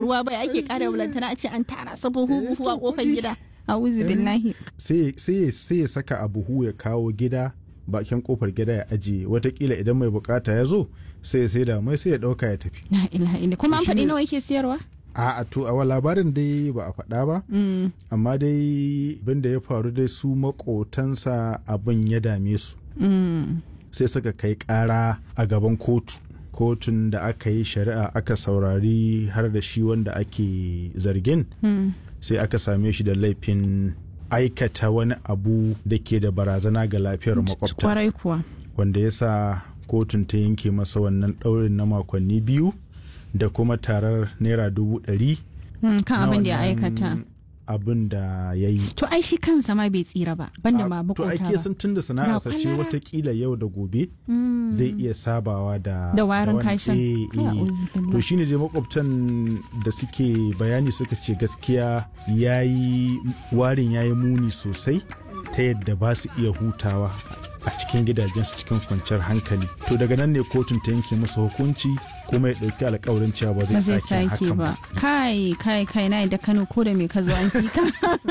ruwa bai ake kara bulantana a ce an tara su buhu buhu a kofar gida a'udhu billahi sai sai sai ya saka a buhu ya kawo gida bakin kofar gida ya ajiye watakila idan mai bukata ya zo sai ya sai da mai sai ya dauka ya tafi la ilaha illa kuma an Shine- faɗi nawa yake siyarwa a a to a labarin dai ba a faɗa ba Mm, amma dai abin da ya faru dai su makotansa abin ya dame su mm. sai suka kai ƙara a gaban kotu kotun da aka yi shari'a aka saurari har da shi wanda ake zargin Hmm. sai aka same shi da laifin aikata wani abu da ke da barazana ga lafiyar makwabta kwarai kuwa wanda ya sa kotun ta yanke masa wannan ɗaurin na makonni biyu da kuma tarar naira dubu ɗari Hmm, kan na abin da ya wannan aikata abin da ya yi to ai shi kansa ma bai tsira ba banda ma to makota ake ba sun tun da sana'arsa ce kwalara. watakila yau da gobe Mm. zai iya sabawa da Da warin wani- kashin. eh, Kai, eh. a'udhu billah. to shine dai makwabtan da suke bayani suka ce gaskiya yayi warin yayi muni sosai ta yadda ba su iya hutawa a cikin gidajensu cikin kwanciyar hankali to daga nan ne kotun ta yanke masa hukunci kuma ya ɗauki alkawarin cewa ba ba zai zai sake sake hakan ba ba kai kai kai na da kano ko da me ka zo an fika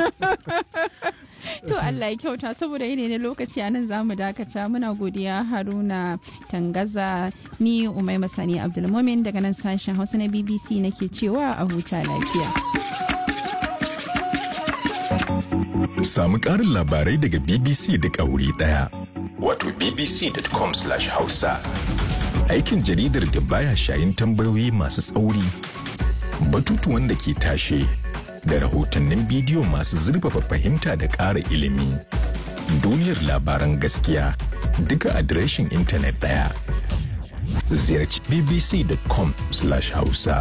to Allah ya kyauta saboda yene ne lokaci anan zamu dakata muna godiya Haruna Tangaza ni Umai Masani Abdulmumin daga nan sashen Hausa na BBC nake cewa a huta lafiya Samu ƙarin labarai daga BBC duk a wuri ɗaya. Wato bbc.com/hausa. Aikin jaridar da baya shayin tambayoyi masu tsauri, batutuwan da ke tashe, da rahotannin bidiyo masu zurfafa fahimta da ƙara ilimi. Duniyar labaran gaskiya duka adireshin intanet ɗaya. Ziyarci bbc.com/hausa.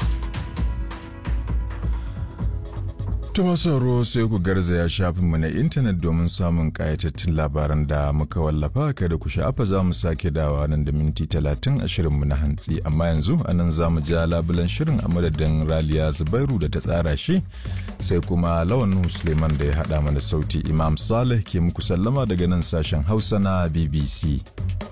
Tuma sauro sai ku garzaya shafinmu na intanet domin samun ƙayatattun labaran da muka wallafa kada ku sha'afa za mu sake dawa nan da minti talatin a shirinmu na hantsi amma yanzu a nan za mu ja labulan shirin a madadin raliya zubairu da ta tsara shi sai kuma lawan Nuhu suleiman da ya haɗa mana sauti imam saleh ke muku sallama daga nan sashen hausa na bbc